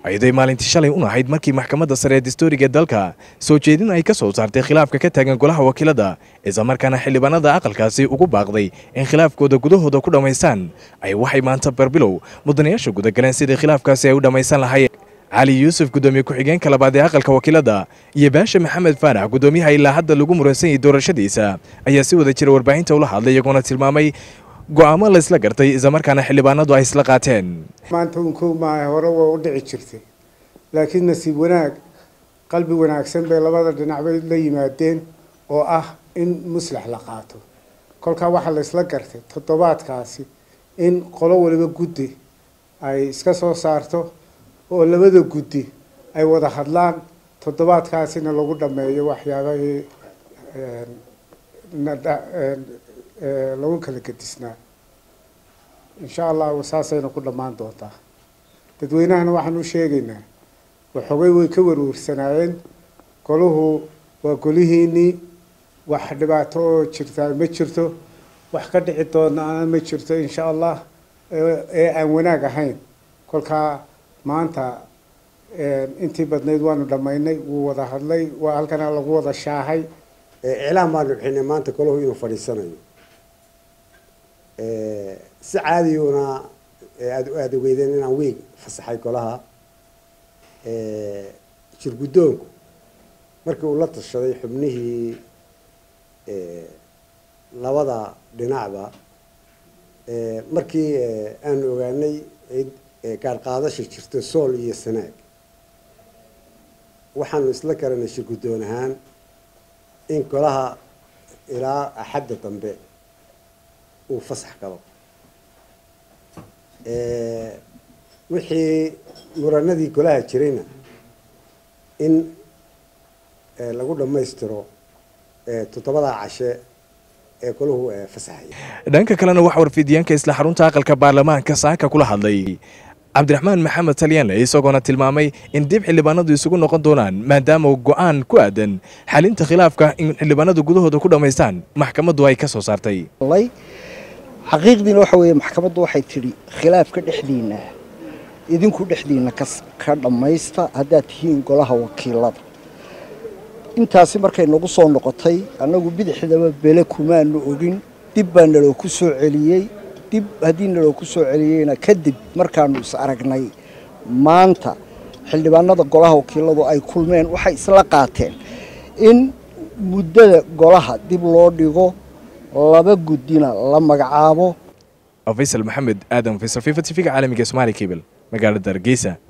ayaday maalintii shalay un ahayd markii maxkamadda sare ee dastuuriga dalka soo jeedin ay ka soo saartay khilaafka ka taagan golaha wakiilada islamarkaana xildhibaanada aqalkaasi ugu baaqday in khilaafkooda gudahooda ku dhammaystaan ay waxay maanta barbilow mudanayaasha gudagaleen sidii khilaafkaasi ay u dhammaysan lahaayeen cali yuusuf gudoomiye ku-xigeenka labaad ee aqalka wakiilada iyo baasha maxamed faarax gudoomiyaha ilaa hadda lagu muransan yahay doorashadiisa ayaa si wada jira warbaahinta ula hadlay iyagoona tilmaamay go'aamo la isla gartay islamarkaana xildhibaanadu ay isla qaateen maanta unkow maaha hore waa u dhici jirtay laakiin nasiib wanaag qalbi wanaagsan bay labada dhinacbay la yimaadeen oo ah in muslax la qaato kolkaa waxaa la isla gartay toddobaadkaasi in qolo waliba guddi ay iska soo saarto oo labada guddi ay wada hadlaan toddobaadkaasina lagu dhameeyo waxyaabahii lagu kala gedisnaa insha allahu saasayna ku dhammaan doontaa dadweynahana waxaan u sheegaynaa waxoogay way ka warwarsanaayeen golahu waa golihiinii wax dhibaato oo jirtaa ma jirto wax ka dhici doonana ma jirto insha allah ee aan wanaag ahayn kolkaa maanta intii badnayd waanu dhammaynay wuu wada hadlay waa halkana lagu wada shaahay iclaam baanu bixinay maanta golahu inuu fadhiisanayo si caadiyuna aad aada ogeydeen inaan weeg fasaxay golaha jirguddoonku markii uu la tashaday xubnihii labada dhinacba markii aanu ogaanay gaar qaadasha jirto sool iyo sanaag waxaanu isla garanay shirguddoon ahaan in golaha ilaa axadda dambe uu fasax galo wixii muranadii golaha jirayna in lagu dhammaystiro toddobadaa cashe ee golahu fasaxaya dhanka kalena waxaa warfidiyaanka isla xarunta aqalka baarlamaanka saaka kula hadlay cabdiraxmaan maxamed talyaanle isagoona tilmaamay in dib xildhibaanadu isugu noqon doonaan maadaama go'aan ku aadan xalinta khilaafka in xildhibaanadu gudahooda ku dhammaystaan maxkamaddu ay ka soo saartay xaqiiqdiina waxa weeye maxkamaddu waxay tidhi khilaafka dhexdiinna idinku dhexdiinna ka dhammaysta haddaad tihiin golaha wakiilada intaasi markay nagu soo noqotay annagu bidixdaba bele kumaanu ogin dib baa naloo ku soo celiyey dib haddii naloo ku soo celiyeyna kadib markaanu is aragnay maanta xildhibaanada golaha wakiiladu ay kulmeen waxay isla qaateen in muddada golaha dib loo dhigo laba guddina la magacaabo faysal maxamed aadan faysal fifa tv-ga caalamiga somaali cable magaalada hargeysa